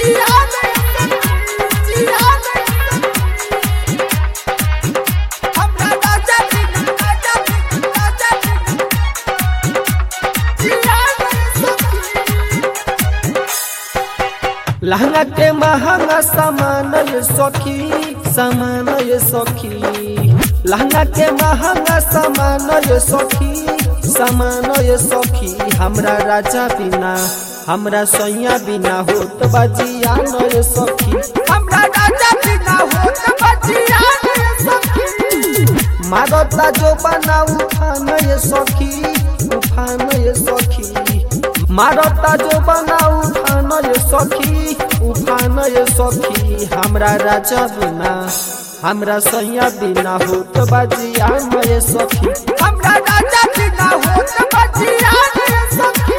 लहंगा के महंगा सामान ये सखी सामान ये सखी लहंगा के महंगा सामान ये सखी सामान ये सखी हमरा राजा बिना हमरा सैया बिना होत बजिया न ये सखी हमरा राजा बिना होत बजिया न ये सखी मारता जो बना उठान ये सखी उठान ये सखी मारता जो बना उठान ये सखी उठान ये सखी हमरा राजा बिना हमरा सैया बिना होत बजिया न ये सखी हमरा राजा बिना होत बजिया न ये सखी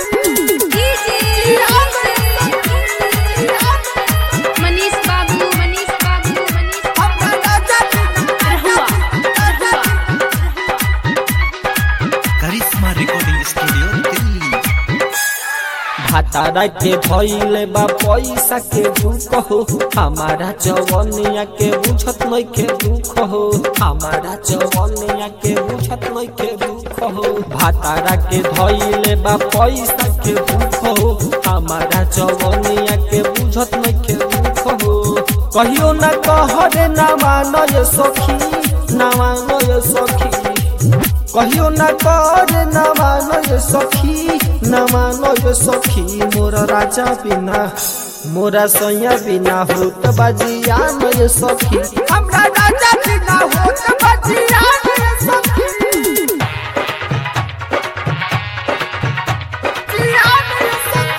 मनीष बाबू मनीष बाबू मनीष हमरा राजा बिना रहुआ करिश्मा रिकॉर्डिंग स्टूडियो दिल्ली भातारा के धैले बा पैसा के दुख हो हमारा जवनिया के बुझत नहीं के दुख हो हमारा जवनिया के बुझत नहीं के दुख हो भातारा के धैले बा पैसा के दुख हो हमारा जवनिया के बुझत नहीं के दुख हो कहियो ना कहरे ना मानो ये सखी ना मानो ये सखी कहियो न कर न मानो ये सखी न मानो ये सखी मोरा राजा बिना मोरा सैया बिना होत बजिया न ये सखी हमरा राजा बिना होत बजिया न ये सखी जिया न ये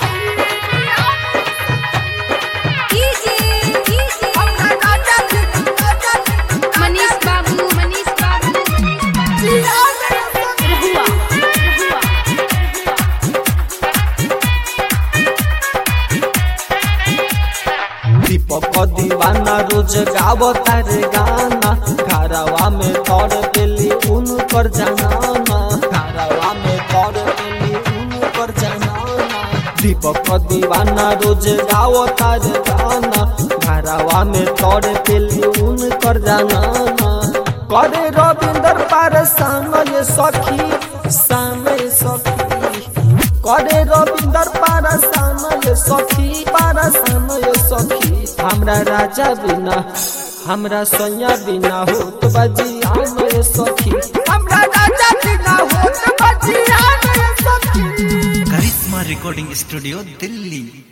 सखी। हमरा राजा बिना, राजा बिना, मनीष बाबू मनीष बाबू जिया न ये सखी। रहुआ रहुआ दीपक दीवाना रोज गावता रे गाना घरवा में तोड़ पेली उनकर जनाना घरवा में तोड़ पेली उनकर जनाना दीपक दीवाना रोज गावता रे गाना घरवा में तोड़ पेली उनकर जनाना करे रविंदर पार सान ये सखी सान ये सखी करे रविंदर पारसान ये सखी पारसान ये सखी हमरा राजा बिना हमरा सैया बिना होत बजिया ये सखी हमरा राजा बिना होत बजिया ये सखी करिश्मा रिकॉर्डिंग स्टूडियो दिल्ली